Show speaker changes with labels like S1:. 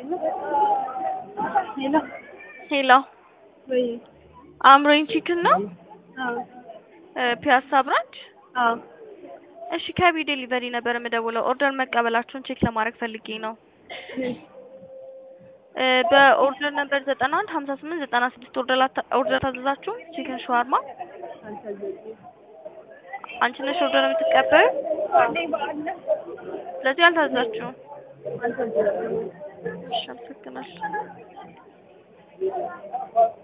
S1: ሄሎ
S2: ሄሎ
S1: ወይ
S2: አምሮኝ ቺክን ነው
S1: አዎ
S2: እ ፒያሳ ብራንች?
S1: አዎ
S2: እሺ ከቢ ዴሊቨሪ ነበር የምደውለው ኦርደር መቀበላችሁን ቼክ ለማድረግ ፈልጌ ነው። እ በኦርደር ነበር ዘጠና አንድ ሀምሳ ስምንት ዘጠና ስድስት ኦርደር ላታ- ኦርደር ታዘዛችሁ ቺክን ሸዋርማ አንቺ ነሽ ኦርደር የምትቀበዩ? ስለዚህ አልታዘዛችሁም። እሺ አመሰግናለሁ።